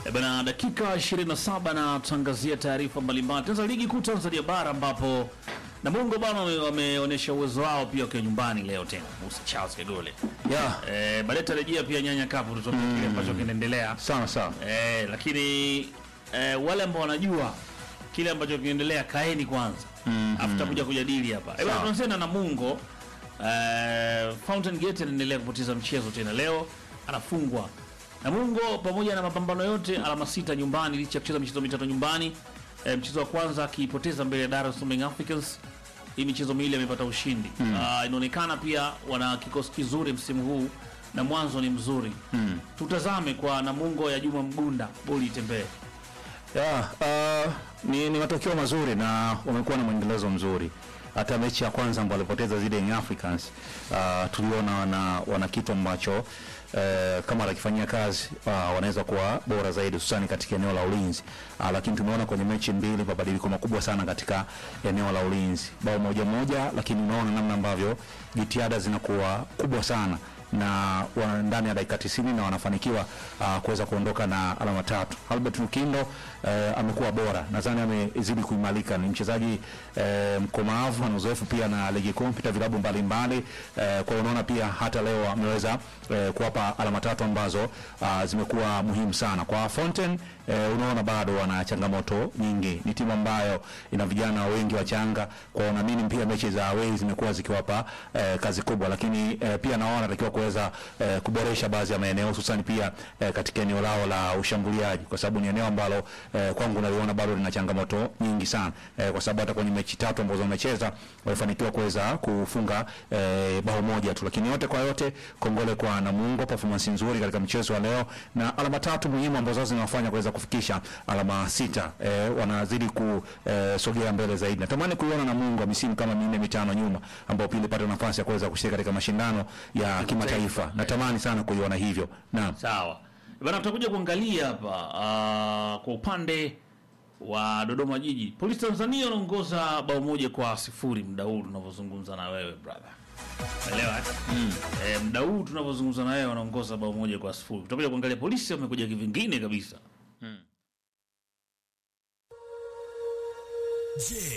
E bana, dakika 27 na tutangazia taarifa mbalimbali. Tuanza ligi kuu Tanzania bara ambapo Namungo bana wame- wameonyesha uwezo wao pia wakiwa nyumbani leo tena. Musa Charles Kagole. Yeah, Eh, baadaye tarejea pia Nyanya Cup tutuambie kile ambacho kinaendelea. sawa sawa. Eh, lakini eh, wale ambao wanajua kile ambacho kinaendelea kaeni kwanza. Mm, Afu tutakuja kujadili hapa. Eh, bana Sawa. tuanze na Namungo. Eh, Fountain Gate anaendelea kupoteza mchezo tena leo anafungwa. Namungo pamoja na mapambano yote alama sita nyumbani licha ya kucheza michezo mitatu nyumbani. Eh, mchezo wa kwanza akipoteza mbele ya Dar es Salaam Young Africans. Hii michezo miwili amepata ushindi. Ah, inaonekana pia wana kikosi kizuri msimu huu na mwanzo ni mzuri. Tutazame kwa Namungo ya Juma Mgunda, boli itembee. Yeah, uh, ni, ni matokeo mazuri na wamekuwa na mwendelezo mzuri. Hata mechi ya kwanza ambayo walipoteza zile Young Africans uh, tuliona wana, wana kitu ambacho uh, kama watakifanyia kazi uh, wanaweza kuwa bora zaidi hususani katika eneo la ulinzi uh, lakini tumeona kwenye mechi mbili mabadiliko makubwa sana katika eneo la ulinzi, bao moja moja, lakini unaona namna ambavyo jitihada zinakuwa kubwa sana na wana ndani ya dakika 90 na wanafanikiwa uh, kuweza kuondoka na alama tatu. Albert Lukindo uh, amekuwa bora, nadhani amezidi kuimarika, ni mchezaji uh, mkomavu, ana uzoefu pia na ligi kuu, mpita vilabu mbalimbali uh, kwa hiyo unaona pia hata leo ameweza uh, kuwapa alama tatu ambazo uh, zimekuwa muhimu sana kwa Fountain. Uh, unaona bado wana changamoto nyingi, ni timu ambayo ina vijana wengi wachanga, kwa hiyo naamini pia mechi za away zimekuwa zikiwapa uh, kazi kubwa, lakini uh, pia naona wanatakiwa kuweza eh, kuboresha baadhi ya maeneo hususan pia eh, katika eneo lao la ushambuliaji, kwa sababu ni eneo ambalo eh, kwangu naliona bado lina changamoto nyingi sana eh, kwa sababu hata kwenye mechi tatu ambazo wamecheza walifanikiwa kuweza kufunga eh, bao moja tu, lakini yote kwa yote kongole kwa Namungo, performance nzuri katika mchezo wa leo na alama tatu muhimu ambazo zinawafanya kuweza kufikisha alama sita eh, wanazidi kusogea mbele zaidi. Natamani kuiona Namungo misimu kama minne mitano nyuma, ambao pia ilipata nafasi ya kuweza kushiriki katika mashindano ya kimataifa. Natamani sana kuiona hivyo. Naam. Sawa bana, tutakuja kuangalia hapa ah, kwa upande wa Dodoma Jiji. Polisi Tanzania wanaongoza bao moja kwa sifuri muda huu tunavyozungumza na wewe brother, umeelewa eh? Eh, muda huu tunavyozungumza na wewe wanaongoza bao moja kwa sifuri. Tutakuja kuangalia polisi wamekuja kivingine kabisa. Je,